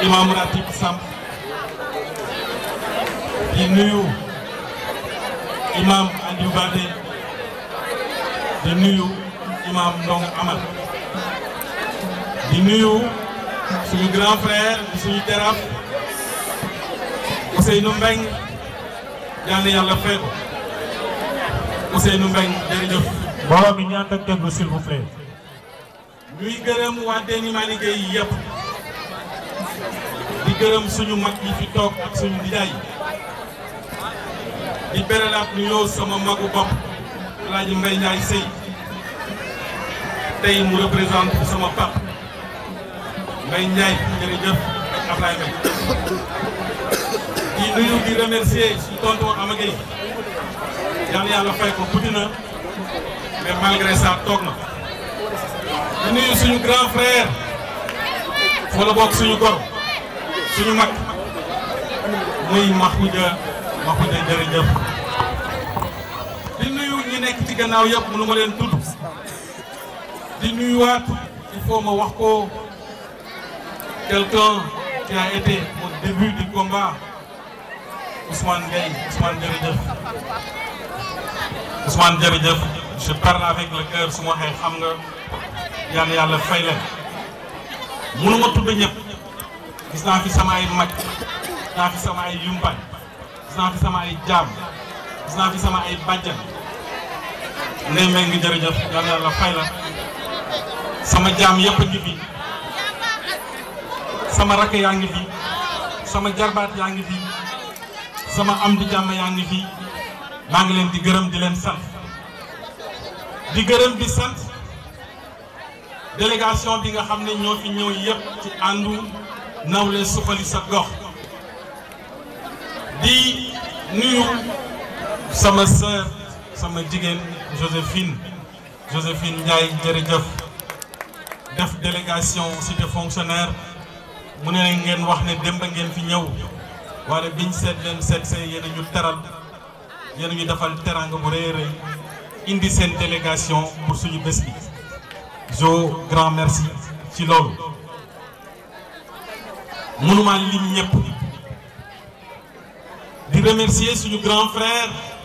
imam Ratib Samb di nuyu imam Aliou Badé di nuyu imam Ndong Amal di nuyu suñu grand frère di suñu teraf Ousseynou Mbeng yal na yàlla fay ko Ousseynou Mbeng jërëjëf mbooloo mi ñaan ak déglu s'il vous plaît. ñuy gërëm waa Déni Malick yi yëpp di gërëm suñu mag yi fi toog ak suñu nijaay di beralaat nuyoo sama magu bopp El Hadj Mbaye Ndiaye Sey tey mu représente sama pap Mbaye Ndiaye jërëjëf ak Ablaye Mbaye di nuyu di remercier suñu tonton Amagay yàlla yàlla fay ko guddi na mais malgré ça toog na. di nuyu suñu grand frère wala bokk suñu gor suñu mag muy Mahoudia Mahoudia jërëjëf di nuyu ñi nekk ci gannaaw yëpp mënu ma leen tudd di nuyuwaat il faut ma wax ko quelqu'un qui a été au début du combat Ousmane Gueye Ousmane jërëjëf Ousmane jërëjëf je parle avec le cœur su ma waxee xam nga yàlla yàlla fay leen mënuma tudd ñëpp gis naa fi sama ay mag gis naa fi sama ay yumpañ gis naa fi sama ay jaam gis naa fi sama ay bàjjan ndey mbay ngi jërëjëf yàlla yàlla fay la sama jaam yëpp a ngi fi sama rakk yaa ngi fi sama jarbaat yaa ngi fi sama am di jàmm yaa ngi fi maa ngi leen di gërëm di leen sant di gërëm di sant délégation bi nga xam ne ñoo fi ñëw yëpp ci àndu nawle suqali sa gox di nuyu sama sœur sama jigéen Joséphine Joséphine Ndiaye jërëjëf def délégation cité fonctionnaire mu ne ngeen wax ne démb ngeen fi ñëw waaye biñ seet leen seet see yéen a ñu teral yéen a ñu defal teranga bu rëy a rëy indi seen délégation pour suñu bés bi jo grand merci ci loolu mënuma lim ñëpp di remercier suñu grand frère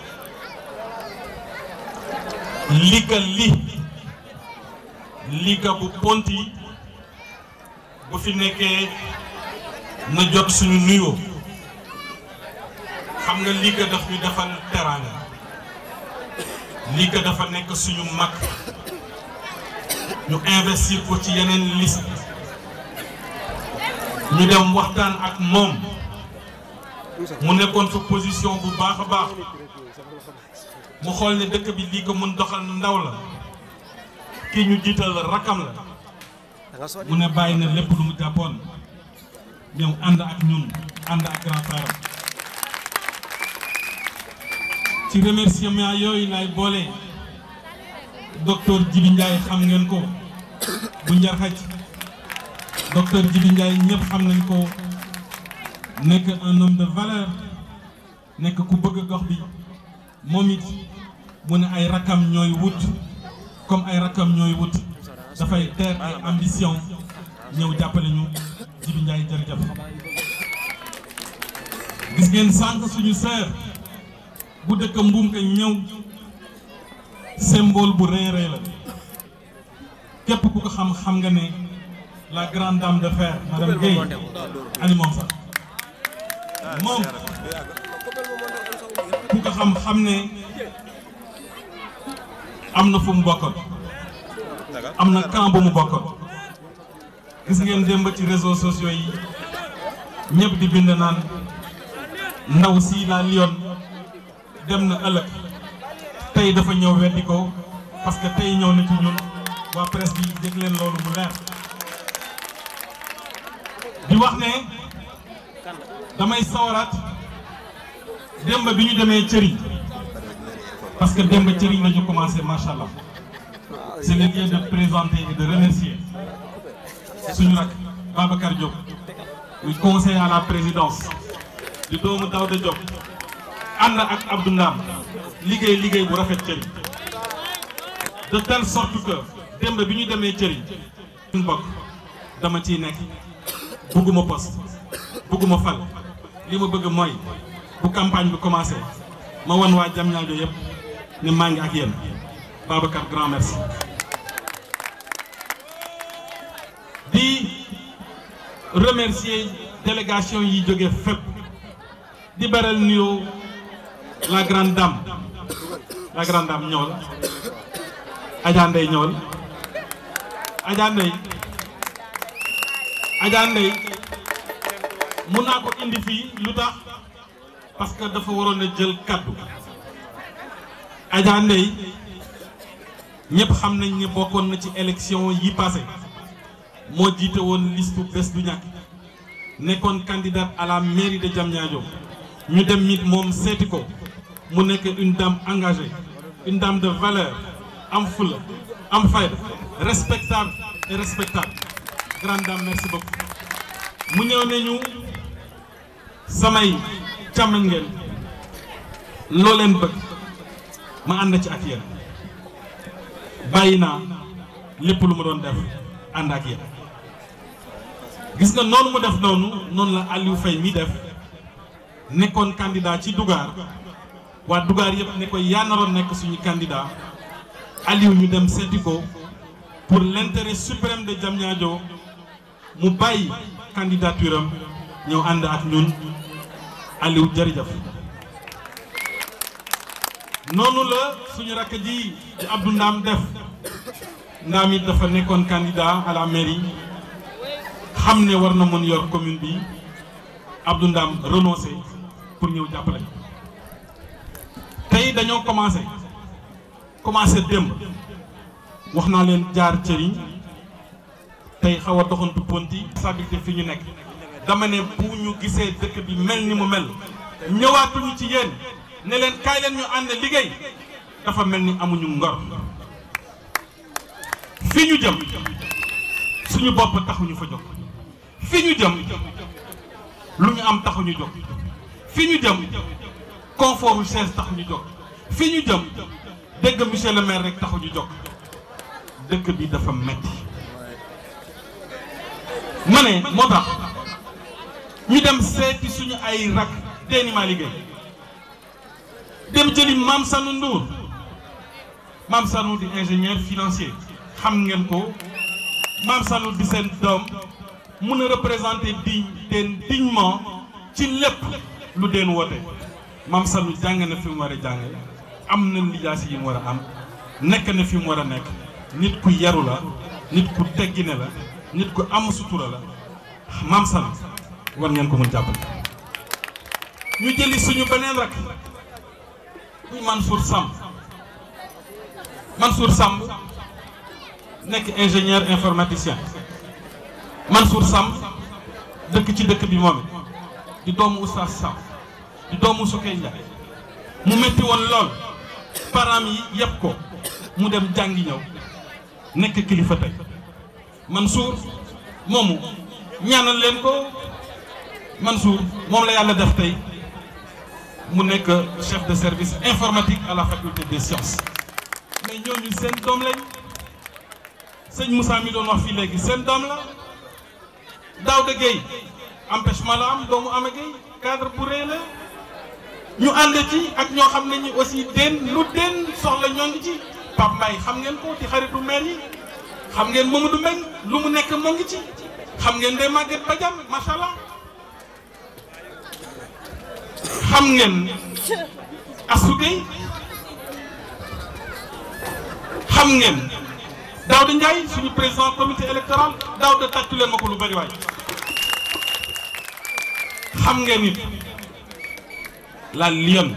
Lika li Lika bu Ponti bu fi nekkee na jot suñu nuyoo xam nga Lika daf ñu defal teraanga Lika dafa nekk suñu mag ñu investir ko ci yeneen liste ñu dem waxtaan ak moom mu nekkoon fa position bu baax a baax mu xool ne dëkk bi lii ko mën doxal ndaw la kii ñu jiital rakam la mu ne bàyyi na lépp lu mu jàppoon ñëw ànd ak ñun ànd ak grand frère ci remerciement yooyu lay boole docteur Djibi Ndiaye xam ngeen ko bu njarxaj docteur Djibi Ndiaye ñëpp xam nañ ko nekk un homme de valeur nekk ku bëgg gox bi moom it mu ne ay rakam ñooy wut comme ay rakam ñooy wut dafay teer ay ambition ñëw jàppale ñu Djibi Ndiaye jërëjëf gis ngeen sànq suñu sœur bu dëkk mbuum ka ñëw symbole bu rëy rëy la képp ku ko xam xam nga ne la grande dame de fer madame Guèye ani moom sax moom ku ko xam xam ne am na fu mu bokkoon am na camp bu mu bokkoon gis ngeen démb ci réseaux sociaux yi ñëpp di bind naan ndaw si la Lyon dem na ëllëg tey dafa ñëw weddi ko parce que tey ñëw na ci ñun waa presse bi dégg leen loolu mu leer di wax ne damay sawaraat démb bi ñu demee cëriñ parce que démb cëriñ la ñu commencé macha allah c'est le lieu de présenter et de remercier suñu rak Babacar Diop muy conseiller à la présidence di doomu Daouda Diop ànd ak Abdou Ndam liggéey liggéey bu rafet cëriñ de telle sorte que démb bi ñu demee cëriñ suñu bokk dama ciy nekk bugguma poste bëgguma fal li ma bëgg mooy bu campagne bi commencé ma wan waa Diamniadio yëpp ne maa ngi ak yéen Babacar grand merci di remercier délégation yi jóge fépp di beral nuyoo la grande dame la grande dame ñëwal Adja Ndeye ñëwal Adja Ndeye Adja Ndeye mun naa ko indi fii lu tax parce que dafa waroon a jël kaddu Adja Ndeye ñëpp xam nañ ni bokkoon na ci élection yi passé moo jiite woon liste bés du ñàkk nekkoon candidate à la mairie de Diamniadio ñu dem mit moom seeti ko mu nekk une dame engagée une dame de valeur am fula am fayda respectable et respectable grande dame merci beaucoup mu ñëw ne ñu samay càmmañ ngeen loo leen bëgg ma ànd ci ak yéen bàyyi naa lépp lu ma doon def ànd ak yéen gis nga noonu mu def noonu noonu la Aliou Faye mi def nekkoon candidat ci Dougar waa Dougar yëpp ne ko yaa naroon nekk suñu candidat Aliou ñu dem seeti ko pour l'intérêt suprême de Diamniadio mu bàyyi candidature am ñëw ànd ak ñun Aliou jërëjëf noonu la suñu rakk ji di Abdou Ndam def Ndam it dafa nekkoon candidat à la mairie xam ne war na mën yor commune bi Abdou Ndam renoncé pour ñëw jàppale tey dañoo commencé commencé démb wax naa leen jaar cëriñ tey xaw a doxantu ponti stabilité fi ñu nekk dama ne bu ñu gisee dëkk bi mel ni mu mel ñëwaatuñu ci yéen ne leen kaay leen ñu ànd liggéey dafa mel ni amuñu ngor fi ñu jëm suñu bopp taxuñu fa jóg fi ñu jëm lu ñu am taxuñu jóg fi ñu jëm confort u chaise taxuñu jóg fi ñu jëm dégg monsieur le maire rek taxuñu jóg dëkk bi dafa metti ma ne moo tax ñu dem seeti suñu ay rak teeni maa liggéey dem jëli Mame Sanou Ndour Mame Sanou di ingénieur financier xam ngeen ko Mame Sanou di seen doom mun a représenter digne teen dignement ci lépp lu deen woote Mame Sanou jàng na fi mu war a jàng am na lijaasi yi mu war a am nekk na fi mu war a nekk nit ku yaru la nit ku teggine la nit ku am sutura la Mame Sanou war ngeen ko mun jàppale ñu jëli suñu beneen rak muy Mansour Samb Mansour Samb nekk ingénieur informaticien Mansour Samb dëkk ci dëkk bi moom it di doomu Oustaz Samb di doomu Soukey Ndiaye mu métti woon lool parents yi yëpp ko mu dem jàngi ñëw nekk kilifa tey Mansour moomu ñaanal leen ko Mansour moom la yàlla def tey mu nekk chef de service informatique à la faculté des sciences mais ñooñu seen doom lañ sëñ Moussa mi doon wax fii léegi seen doom la Daouda Gueye empêchement la am doomu Ama Gueye cadre bu rëy la ñu ànd ci ak ñoo xam ne ñi aussi den lu den soxla ñoo ngi ci Pape Mbaye xam ngeen ko di xaritu maire yi xam ngeen Mamadou Mbengue lu mu nekk moo ngi ci xam ngeen Ndeye Maguette Badiane macha allah xam ngeen Assou Gueye xam ngeen Daouda Ndiaye suñu président comité électoral Daouda tàccu leen ma ko lu bari waay xam ngeen it la Lyon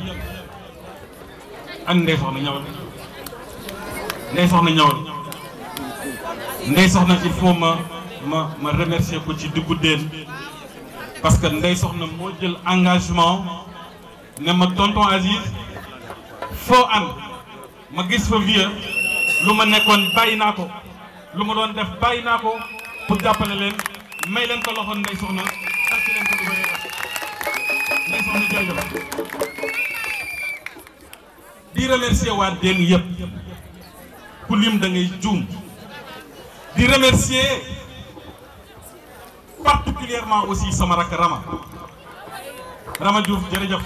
ak Ndeye Soxna ñëwal Ndeye Soxna ñëwal Ndeye Soxna il faut ma ma ma remercier ko ci diggu déen parce que Ndeye Soxna moo jël engagement ne ma tonton Aziz foo ànd ma gis fa vieux lu ma nekkoon bàyyi naa ko lu ma doon def bàyyi naa ko pour jàppale leen may leen ko loxo Ndeye Soxna ak leen ko lu bëri Ndeye Soxna jërëjëf di remercier waa Dén yëpp ku lim da ngay juum di remercier parti particulièrement aussi sama rakk Rama Rama Diouf jërëjëf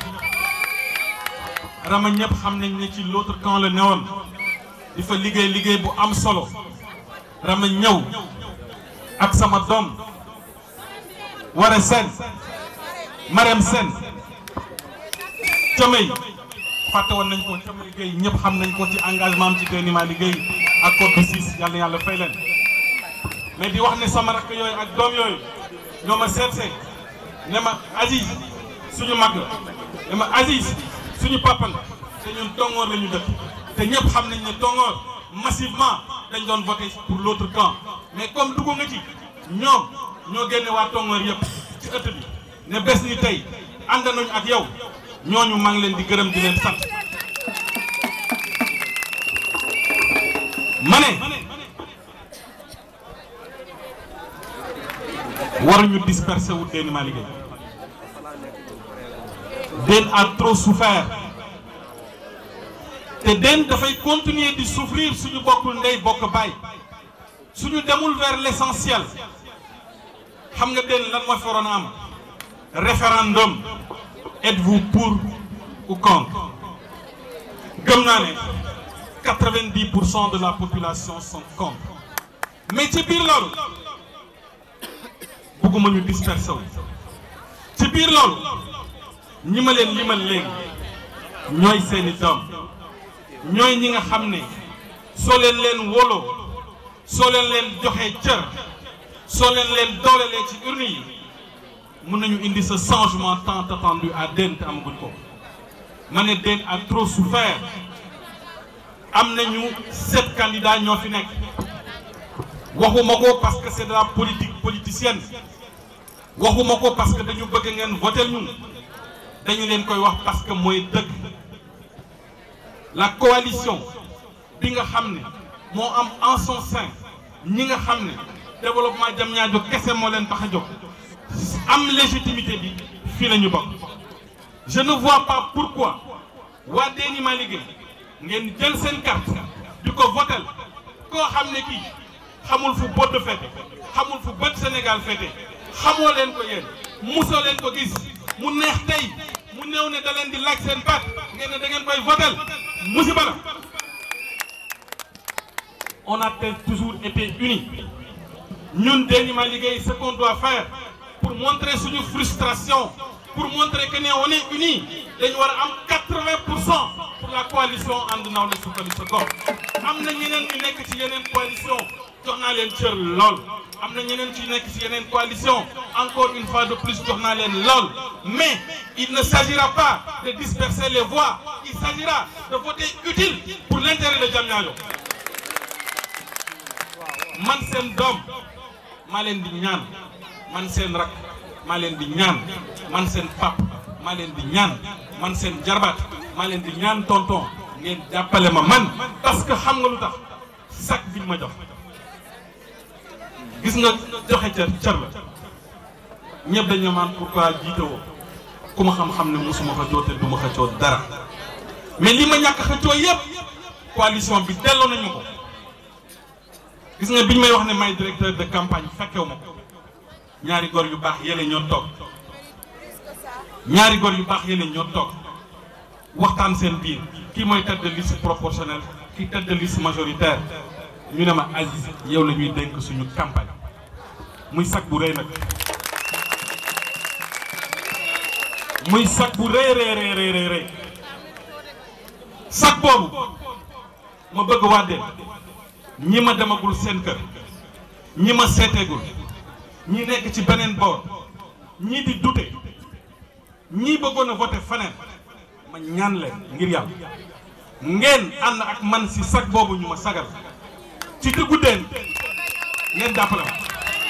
Rama ñëpp xam nañ ne ci l'autre camp la newoon di fa liggéey liggéey bu am solo Rama ñëw ak sama doom Wara Sène Marème Sène Camay fàtte woon nañ ko Camay liggéey ñëpp xam nañ ko ci engagement am ci déniment liggéey ak code 6 yàlla yàlla fay leen mais di wax ne sama rakk yooyu ak doom yooyu ñoo ma seetsee ne ma Aziz suñu mag la ne ma Aziz suñu papa la te ñun tongoor la ñu dëkk te ñëpp xam nañ ne tongoor massivement dañ doon voté pour l'autre camp mais comme dugg nga ci ñoom ñoo génne waa tongoor yëpp ci ëtt bi ne bés ni tey ànd nañu ak yow ñooñu maa ngi leen di gërëm di leen sant ma ne waruñu disperser wu Déni Malick Gueye Den a trop souffert te Den dafay continuer di souffrir suñu bokkul ndey bokk baay suñu demul vers l'essentiel xam nga Den lan moo fi waroon a am référendum êtes-vous pour ou contre gëm naa ne quatre-vingt-dix pour cent de la population sont contre mais ci biir loolu bëgguma ñu dispersé wu ci biir loolu ñi ma leen limal léegi ñooy seeni doom ñooy ñi nga xam ne soo leen leen wóoloo soo leen leen joxee cër soo leen leen doolelee ci urne yi mën nañu indi ce changement tant attendu à Den te amaguñ ko ma ne Den a trop souffert am nañu sept candidats ñoo fi nekk waxuma ko parce que c'est de la politique politicienne waxuma ko parce que dañu bëgg ngeen voter ñu dañu leen koy wax parce que mooy dëgg la coalition bi nga xam ne moo am en son sein ñi nga xam ne développement Diamniadio kese moo leen tax a jóg am légitimité bi fii la ñu bokk je ne vois pas pourquoi waa Déni Malick Gueye ngeen jël seen carte di ko votel koo xam ne kii xamul fu bodd fete xamul fu bët Sénégal fete xamoo leen ko yéen musoo leen ko gis mu neex tey mu néew ne da leen di laaj seen baat ngeen ne da ngeen koy votel musiba la on a toujours été unis ñun Déni Malick Gueye ce qu'on doit faire pour montrer suñu frustration pour montrer que ne on est unis dañu war a am 80 pour cent pour la coalition ànd nawle sukkali sa gox am na ñeneen ñu nekk ci yeneen coalition jox naa leen cër lool am na ñeneen ci nekk ci yeneen coalition encore une fois de plus jox naa leen lool mais il ne s'agira pas de disperser les voix il s'agira de voter utile pour l'intérêt de Diamniadio man seen doom maa leen di ñaan man seen rak maa leen di ñaan man seen pap maa leen di ñaan man seen jarbaat maa leen di ñaan tonton ngeen jàppale ma man parce que xam nga lu tax sac biñ ma jox gis nga joxe cër cër la ñëpp dañu maan pourquoi jiite woo ku ma xam-xam ne mosuma xëccoo te du ma xëccoo dara mais li ma ñàkk xëccoo yëpp coalition bi delloo nañu ko gis nga biñ may wax ne may directeur de campagne fekkewu ma ko ñaari góor yu baax yële ñoo toog ñaari góor yu baax yële ñoo toog waxtaan seen biir kii mooy tête de liste proportionnelle kii tête de liste majoritaire ñu ne ma Aziz yow la ñuy dénk suñu campagne muy sag bu rëy nag muy sag bu rëy rëy rëy rëy rëy sag boobu ma bëgg waa Den ñi ma demagul seen kër ñi ma seeteegul ñi nekk ci beneen boor ñii di dute ñii bëggoon a voté faneen ma ñaan leen ngir yàlla ngeen ànd ak man si sag boobu ñu ma sagal ci diggu Den ngeen jàppale ma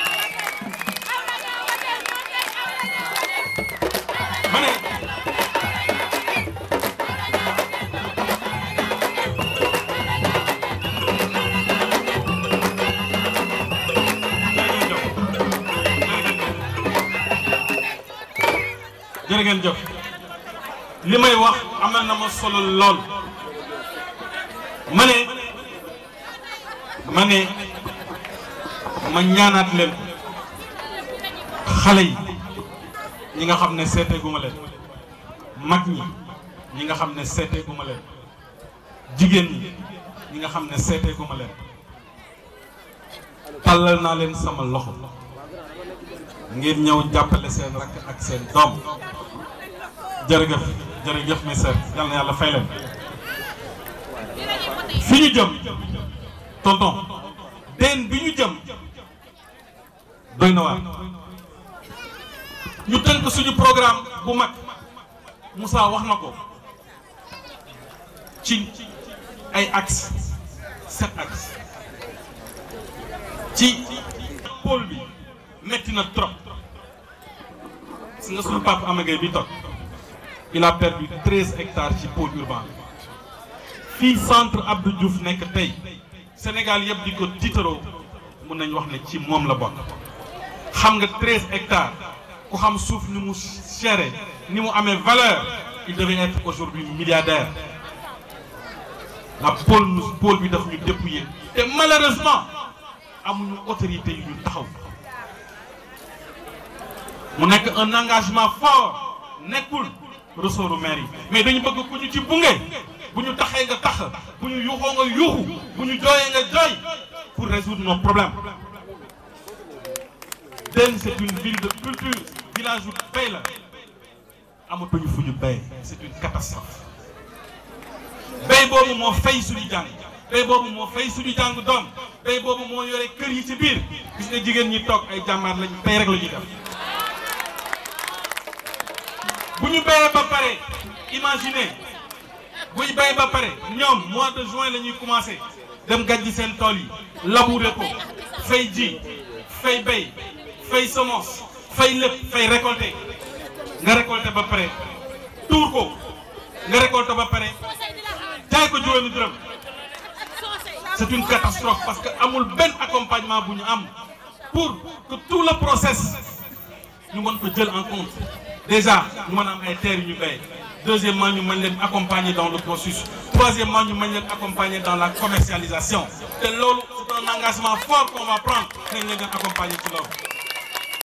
ma ne jërë ngeen jëf li may wax amal na ma solo lool ma ne ma ne ma ñaanaat leen xale yi ñi nga xam ne seetee guma leen mag ñi ñi nga xam ne seetee guma leen jigéen ñi ñi nga xam ne seetee guma leen tàllal naa leen sama loxo ngir ñëw jàppale seen rakk ak seen doom jërëjëf jërëjëf mes sœurs yal na yàlla fay leen fi ñu jëm tonton den bi ñu jëm doy na waar ñu tënk suñu programme bu mag Moussa wax na ko ci ay axes sept axes ci pôle bi metti na trop si nga suñu papa Amagay bi toog il a perdu treize hectares ci pôle urbain fii centre Abdou Diouf nekk tey Sénégal yëpp di ko tiitaroo mun nañ wax ne ci moom la bokk xam nga treize hectares ku xam suuf ni mu chéré ni mu amee valeur il devait être aujourd'hui milliardaire la pôle nu pôle bi daf ñu dépouiller te malheureusement amuñu autorité yu ñu taxaw mu nekk un engagement fort nekkul ressortu maire yi mais dañu bëgg ku ñu ci bunge bu ñu taxee nga tax bu ñu yuuxoo nga yuuxu bu ñu jooyee nga jooy pour résoudre nos problèmes Dène c'est une ville de culture village bu bay la amatuñu fu ñu bay c'est une catastrophe bay boobu moo fay suñu jàng bay boobu moo fay suñu jàng doom bay boobu moo yore kër yi ci biir gis nga jigéen ñi toog ay jàmbaar lañ bay rek la ñuy def bu ñu bayee ba pare imaginez buy bay ba pare ñoom mois de juin la ñuy commencé dem gàjji seen tool yi labourer ko fay ji fay bay fay semence fay lépp fay récolter nga récolter ba pare tuur ko nga récolter ba pare jaay ko juróomi dërëm c'est une catastrophe parce que amul benn accompagnement bu ñu am pour que tout le process ñu mën ko jël en compte déjà ñu mën a am ay terres yu ñu bay deuxièmement ñu mën leen accompagner dans le processus troisièmement ñu mën leen accompagner dans la commercialisation te loolu c'est un engagement fort qu'on va prendre nañ leen leen accompagner ci loolu